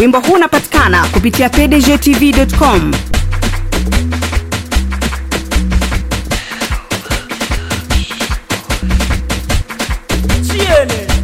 Wimbo huu unapatikana kupitia pdgtv.com. Chiene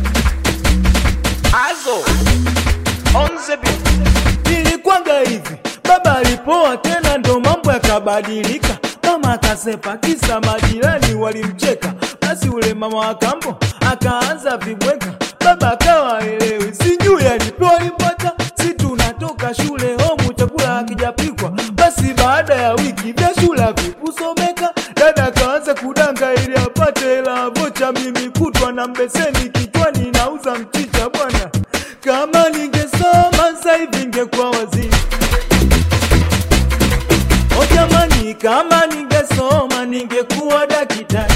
Azo Onze bi Nilikwanga hivi Baba alipoa tena ndo mambo yakabadilika Mama akasepa kisa majirani walimcheka Basi ule mama wa kambo akaanza vibweka Baba akawa elewi sijui alipewa limpata Si tunatoka shule homu chakula hakijapikwa Basi baada ya wiki vya shule havikusomeka Dada akaanza kudanga ili apate hela vocha mimi kutwa na mbeseni kichwani nauza mchicha bwana kama ningesoma sasa hivi ningekuwa waziri o jamani kama ningesoma ningekuwa daktari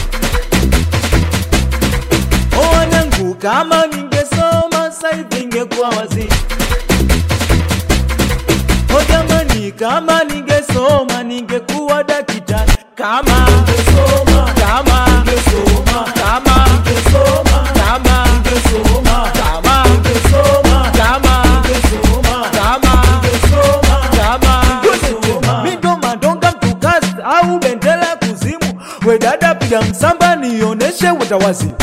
o wanangu kama ningesoma sasa hivi ningekuwa waziri o jamani kama ningesoma ningekuwa daktari kama ningesoma kama ningesoma kama ningesoma kama ningesoma kama ningesoma kama ningesoma kama ningesoma kama ningesoma mindo madonga mtukazi au bendera kuzimu we dada piga msamba nioneshe utawazimu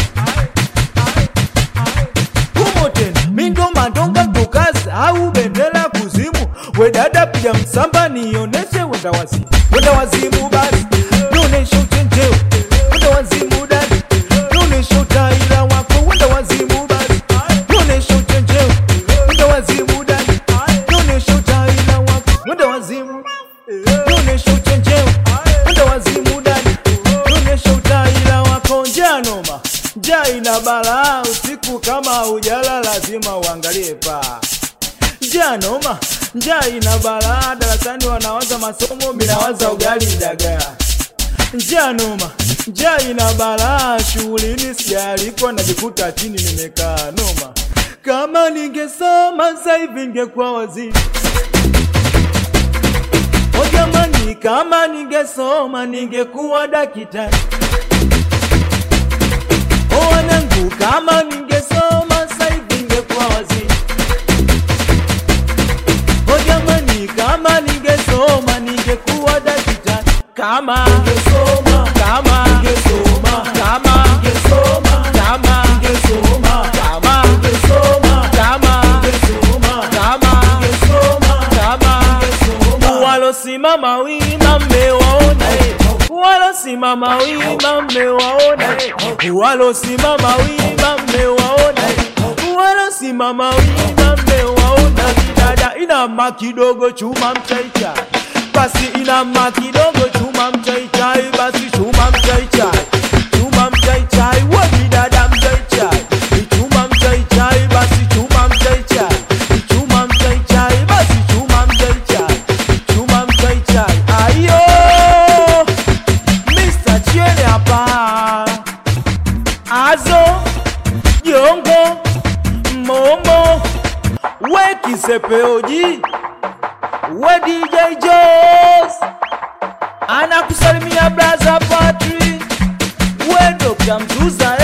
humo tena mindo madonga mtukazi au bendera kuzimu we dada piga msamba nioneshe wenda wazimu wenda wazimu basi nioneshe uchenjeo wenda wazimu dadi nioneshe utaira wako wenda wazimu basi nioneshe uchenjeo wenda wazimu dadi nioneshe utaira wako wenda wazimu nioneshe uchenjeo wenda wazimu dadi nioneshe utaira wako njanoma njaa ina balaa usiku kama ujala lazima uangalie paa njaa noma njaa ina balaa darasani wanawaza masomo minawaza ugali dagaa njaa noma njaa ina balaa shughulini sijaalikwa najikuta chini nimekaa noma kama ningesoma sasa hivi ningekuwa waziri o jamani kama ningesoma ningekuwa daktari o wanangu kama ningesoma sasa hivi ningekuwa waziri o jamani kama ningesoma ningekuwa daktari kama ningesoma kama ningesoma kama ningesoma kama ningesoma kama ningesoma kama ningesoma kama ningesoma kama ningesoma walosimama wima mmewaona eh. walosimama wima mmewaona eh. walosimama wima mmewaona eh. walosimama wima mmewaona dada inama kidogo chuma mchaichai basi inama kidogo chuma mchaichai basi chuma mchaichai chuma mchaichai wodi dada mchaichai chuma mchaichai basi chuma mchaichai chuma mchaichai basi chuma mchaichai chuma mchaichai ayo Mr. Chiene hapa azo jongo momo we kisepeoji we DJ Jos anakusalimia braza Patri we Dr. Mzuza